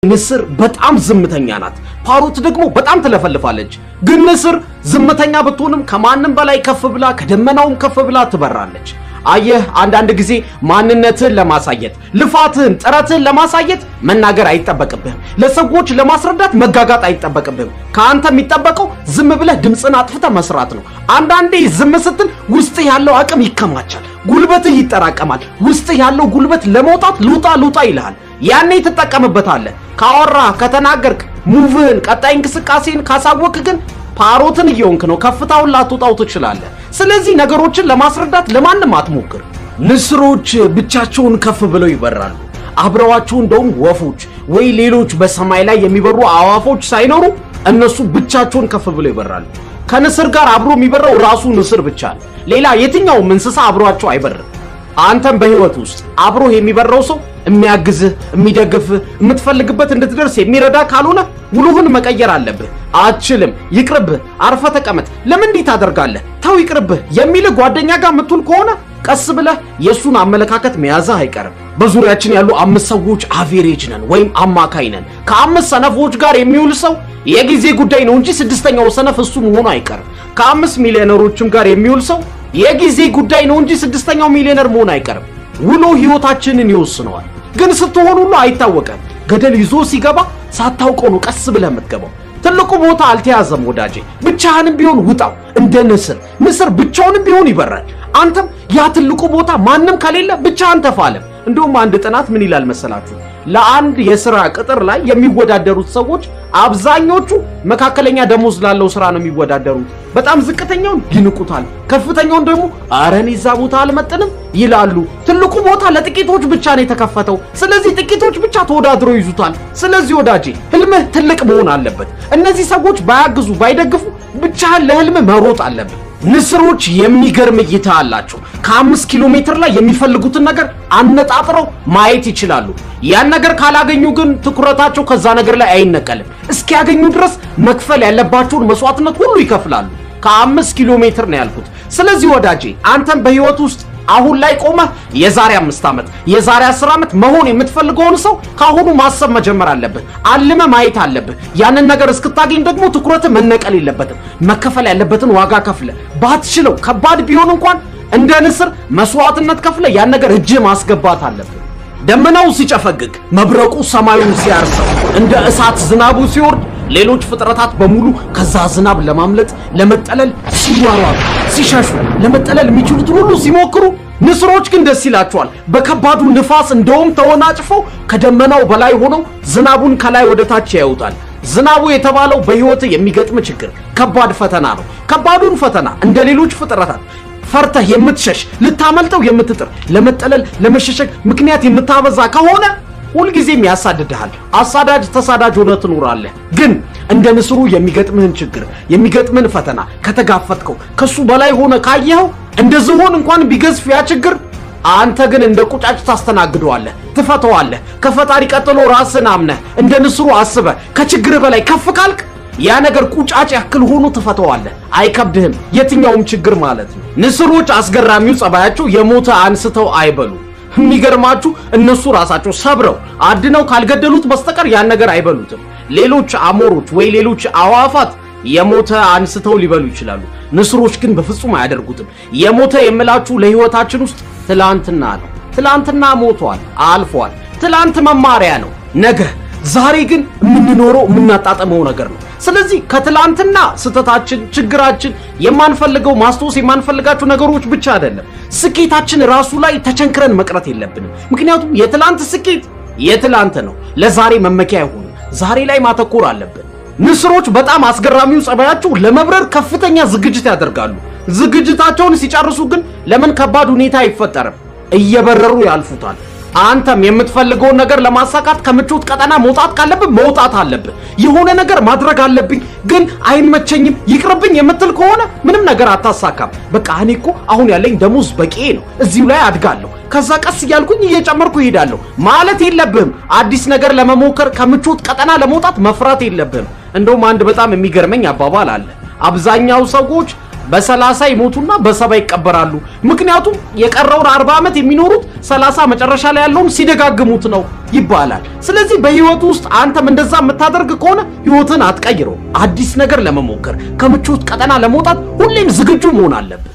ንስር በጣም ዝምተኛ ናት። ፓሮት ደግሞ በጣም ትለፈልፋለች። ግን ንስር ዝምተኛ ብትሆንም ከማንም በላይ ከፍ ብላ ከደመናውም ከፍ ብላ ትበራለች። አየህ፣ አንዳንድ ጊዜ ማንነትህን ለማሳየት ልፋትህን፣ ጥረትህን ለማሳየት መናገር አይጠበቅብህም። ለሰዎች ለማስረዳት መጋጋጥ አይጠበቅብህም። ከአንተ የሚጠበቀው ዝም ብለህ ድምፅን አጥፍተህ መስራት ነው። አንዳንዴ ዝም ስትል ውስጥህ ያለው አቅም ይከማቻል፣ ጉልበትህ ይጠራቀማል። ውስጥህ ያለው ጉልበት ለመውጣት ልውጣ ልውጣ ይልሃል። ያኔ ትጠቀምበታለህ። ካወራ ከተናገርክ፣ ሙቭህን ቀጣይ እንቅስቃሴን ካሳወቅ ግን ፓሮትን እየሆንክ ነው። ከፍታውን ላትወጣው ትችላለህ። ስለዚህ ነገሮችን ለማስረዳት ለማንም አትሞክር። ንስሮች ብቻቸውን ከፍ ብለው ይበራሉ። አብረዋቸው እንደውም ወፎች ወይ ሌሎች በሰማይ ላይ የሚበሩ አዋፎች ሳይኖሩ እነሱ ብቻቸውን ከፍ ብለው ይበራሉ። ከንስር ጋር አብሮ የሚበረው ራሱ ንስር ብቻ ነው። ሌላ የትኛውም እንስሳ አብሯቸው አይበርም። አንተም በህይወት ውስጥ አብሮህ የሚበረው ሰው የሚያግዝህ፣ የሚደግፍህ፣ የምትፈልግበት እንድትደርስ የሚረዳ ካልሆነ ውሉህን መቀየር አለብህ። አትችልም፣ ይቅርብህ፣ አርፈ ተቀመጥ፣ ለምን እንዲህ ታደርጋለህ፣ ተው ይቅርብህ የሚልህ ጓደኛ ጋር የምትውል ከሆነ ቀስ ብለህ የእሱን አመለካከት መያዝህ አይቀርም። በዙሪያችን ያሉ አምስት ሰዎች አቬሬጅ ነን ወይም አማካይ ነን። ከአምስት ሰነፎች ጋር የሚውል ሰው የጊዜ ጉዳይ ነው እንጂ ስድስተኛው ሰነፍ እሱ መሆኑ አይቀርም። ከአምስት ሚሊዮነሮችም ጋር የሚውል ሰው የጊዜ ጉዳይ ነው እንጂ ስድስተኛው ሚሊዮነር መሆን አይቀርም። ውሎ ህይወታችንን ይወስነዋል። ግን ስትሆን ሁሉ አይታወቀም። ገደል ይዞ ሲገባ ሳታውቀው ነው ቀስ ብለህ የምትገባው። ትልቁ ቦታ አልተያዘም ወዳጄ፣ ብቻህንም ቢሆን ውጣው። እንደ ንስር ንስር ብቻውንም ቢሆን ይበራል። አንተም ያ ትልቁ ቦታ ማንም ከሌለ ብቻህን ተፋለም። እንደውም አንድ ጥናት ምን ይላል መሰላችሁ? ለአንድ የስራ ቅጥር ላይ የሚወዳደሩት ሰዎች አብዛኞቹ መካከለኛ ደሞዝ ላለው ስራ ነው የሚወዳደሩት። በጣም ዝቅተኛውን ይንቁታል፣ ከፍተኛውን ደግሞ ኧረ እኔ እዛ ቦታ አልመጥንም ይላሉ። ትልቁ ቦታ ለጥቂቶች ብቻ ነው የተከፈተው። ስለዚህ ጥቂቶች ብቻ ተወዳድረው ይዙታል። ስለዚህ ወዳጄ ህልምህ ትልቅ መሆን አለበት። እነዚህ ሰዎች ባያግዙ ባይደግፉ ብቻህን ለህልምህ መሮጥ አለብህ። ንስሮች የሚገርም እይታ አላቸው። ከአምስት ኪሎ ሜትር ላይ የሚፈልጉትን ነገር አነጣጥረው ማየት ይችላሉ። ያን ነገር ካላገኙ ግን ትኩረታቸው ከዛ ነገር ላይ አይነቀልም። እስኪያገኙ ድረስ መክፈል ያለባቸውን መስዋዕትነት ሁሉ ይከፍላሉ። ከአምስት ኪሎ ሜትር ነው ያልኩት። ስለዚህ ወዳጄ አንተም በህይወት ውስጥ አሁን ላይ ቆመህ የዛሬ አምስት ዓመት የዛሬ አስር ዓመት መሆን የምትፈልገውን ሰው ከአሁኑ ማሰብ መጀመር አለብህ። አልመ ማየት አለብህ። ያንን ነገር እስክታገኝ ደግሞ ትኩረት መነቀል የለበትም። መከፈል ያለበትን ዋጋ ከፍለ ባትችለው ከባድ ቢሆን እንኳን እንደ ንስር መስዋዕትነት ከፍለ ያን ነገር እጅ ማስገባት አለብህ። ደመናው ሲጨፈግግ፣ መብረቁ ሰማዩን ሲያርሰው፣ እንደ እሳት ዝናቡ ሲወርድ ሌሎች ፍጥረታት በሙሉ ከዛ ዝናብ ለማምለጥ ለመጠለል ሲሯሯጡ ሲሸሹ ለመጠለል የሚችሉትን ሁሉ ሲሞክሩ፣ ንስሮች ግን ደስ ይላቸዋል። በከባዱ ንፋስ እንደውም ተወናጭፈው ከደመናው በላይ ሆነው ዝናቡን ከላይ ወደ ታች ያዩታል። ዝናቡ የተባለው በሕይወት የሚገጥም ችግር ከባድ ፈተና ነው። ከባዱን ፈተና እንደ ሌሎች ፍጥረታት ፈርተህ የምትሸሽ ልታመልጠው የምትጥር ለመጠለል ለመሸሸግ ምክንያት የምታበዛ ከሆነ ሁልጊዜም ያሳድድሃል። አሳዳጅ ተሳዳጅ ሆነ ትኖራለህ። ግን እንደ ንስሩ የሚገጥምህን ችግር የሚገጥምህን ፈተና ከተጋፈጥከው ከሱ በላይ ሆነ ካየኸው እንደ ዝሆን እንኳን ቢገዝፍ ያ ችግር አንተ ግን እንደ ቁጫጭ ታስተናግደዋለህ፣ ትፈተዋለህ። ከፈጣሪ ቀጥሎ ራስን አምነህ እንደ ንስሩ አስበህ ከችግር በላይ ከፍ ካልክ ያ ነገር ቁጫጭ ያክል ሆኖ ትፈተዋለህ። አይከብድህም። የትኛውም ችግር ማለት ነው። ንስሮች አስገራሚው ጸባያቸው የሞተ አንስተው አይበሉ። የሚገርማችሁ እነሱ ራሳቸው ሰብረው አድነው ካልገደሉት በስተቀር ያን ነገር አይበሉትም። ሌሎች አሞሮች ወይ ሌሎች አዋፋት የሞተ አንስተው ሊበሉ ይችላሉ። ንስሮች ግን በፍጹም አያደርጉትም። የሞተ የምላችሁ ለህይወታችን ውስጥ ትላንትና ነው። ትላንትና ሞቷል፣ አልፏል። ትላንት መማሪያ ነው። ነገ ዛሬ ግን የምንኖረው የምናጣጠመው ነገር ነው። ስለዚህ ከትላንትና ስህተታችን፣ ችግራችን የማንፈልገው ማስታወስ የማንፈልጋቸው ነገሮች ብቻ አይደለም፣ ስኬታችን ራሱ ላይ ተቸንክረን መቅረት የለብንም። ምክንያቱም የትላንት ስኬት የትላንት ነው፣ ለዛሬ መመኪያ አይሆንም። ዛሬ ላይ ማተኮር አለብን። ንስሮች በጣም አስገራሚው ጸባያቸው ለመብረር ከፍተኛ ዝግጅት ያደርጋሉ። ዝግጅታቸውን ሲጨርሱ ግን ለምን ከባድ ሁኔታ አይፈጠርም፣ እየበረሩ ያልፉታል። አንተም የምትፈልገውን ነገር ለማሳካት ከምቾት ቀጠና መውጣት ካለብህ መውጣት አለብህ። የሆነ ነገር ማድረግ አለብኝ ግን አይመቸኝም ይቅርብኝ የምትል ከሆነ ምንም ነገር አታሳካም። በቃ እኔ እኮ አሁን ያለኝ ደሞዝ በቂ ነው፣ እዚሁ ላይ አድጋለሁ፣ ከዛ ቀስ እያልኩኝ እየጨመርኩ እሄዳለሁ ማለት የለብህም። አዲስ ነገር ለመሞከር ከምቾት ቀጠና ለመውጣት መፍራት የለብህም። እንደውም አንድ በጣም የሚገርመኝ አባባል አለ። አብዛኛው ሰዎች በሰላሳ ይሞቱና በሰባ ይቀበራሉ። ምክንያቱም የቀረውን አርባ ዓመት የሚኖሩት ሰላሳ መጨረሻ ላይ ያለውን ሲደጋግሙት ነው ይባላል። ስለዚህ በህይወት ውስጥ አንተም እንደዛ የምታደርግ ከሆነ ህይወትን አትቀይረው። አዲስ ነገር ለመሞከር ከምቾት ቀጠና ለመውጣት ሁሌም ዝግጁ መሆን አለብህ።